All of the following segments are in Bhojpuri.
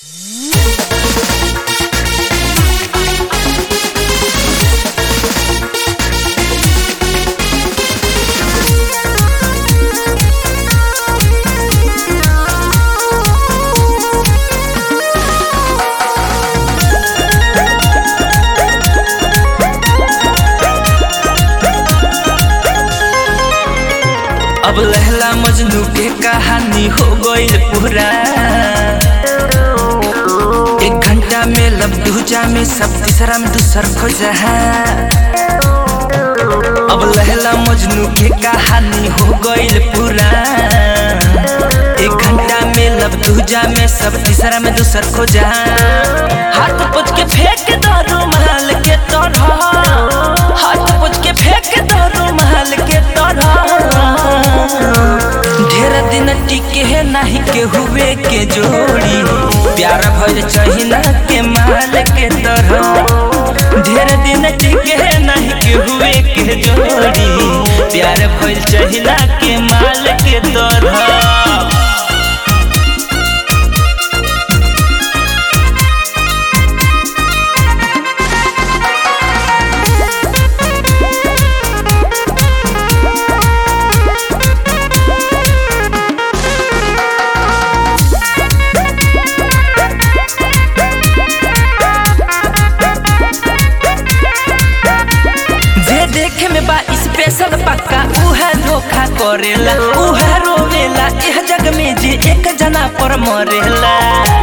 अब लहला मजनू के कहानी हो गईल पूरा एक घंटा में लब दूजा में सब तीसरा में दूसर खोजा अब लहला मजनू के कहानी हो गईल पूरा एक घंटा में लब दूजा में सब तीसरा में दूसर खोजा हाथ पोछ के फेंक दो रुमाल के तरह हाथ पोछ के फेंक दो रुमाल के तरह ढेर दिन टिके है नहीं के हुए के जोड़ी प्यार भइल चहिना के माल के तरह ढेर दिन टिके है नहीं के हुए के जोड़ी प्यार भइल चहिना के माल के तरह जे देखे में बा स्पेशल पक्का उहे धोखा करेला उहे रोवेला एह जग में जे एक जना पर मरेला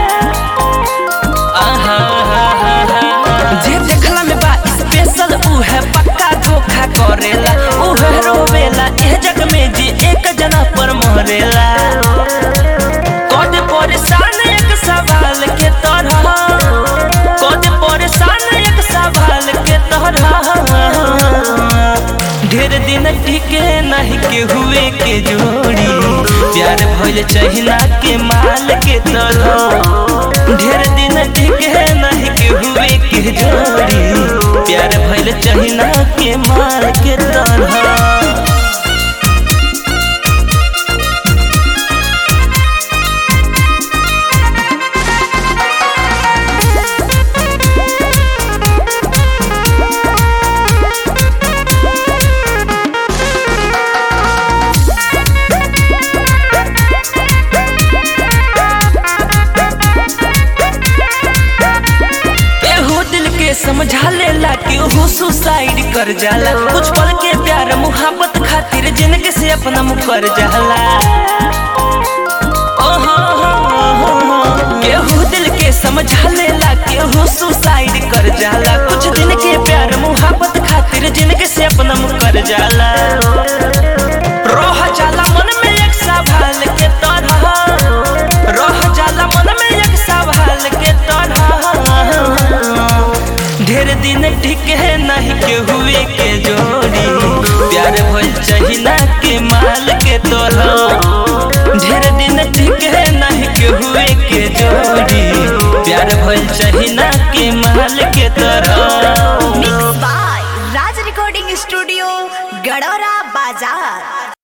आहा, जे देखला में बा स्पेशल उहे पक्का धोखा करेला उहे रोवेला एह जग में जे एक जना पर मरेला कद परेशान एक सवाल के तरह कद परेशान एक सवाल के तरह ढेर दिन टिके नहीं के हुए के जोड़ी प्यार भइल चहिना के माल के तरह ढेर दिन टिके नहीं के हुए के जोड़ी प्यार भइल चहिना के माल के तरह एहो दिल के समझा लेला कि ओहो सुसाइड कर जाला कुछ पल के प्यार मुहब्बत खातिर जिंदगी से अपना मुकर जाला ओहो, एहो दिल के समझा लेला कि ओहो सुसाइड कर जाला कुछ दिन के प्यार मुहब्बत खातिर जिंदगी से अपना मुकर जाला रह जाला मन में एक सवाल के तरह रह जाला मन में एक सवाल के तरह ढेर दिन ठीक है नहीं के हुए के जोड़ी प्यार भइल चहिना के माल के तरह ढेर दिन ठीक है नहीं के हुए के जोड़ी प्यार भइल चहिना के माल के तरह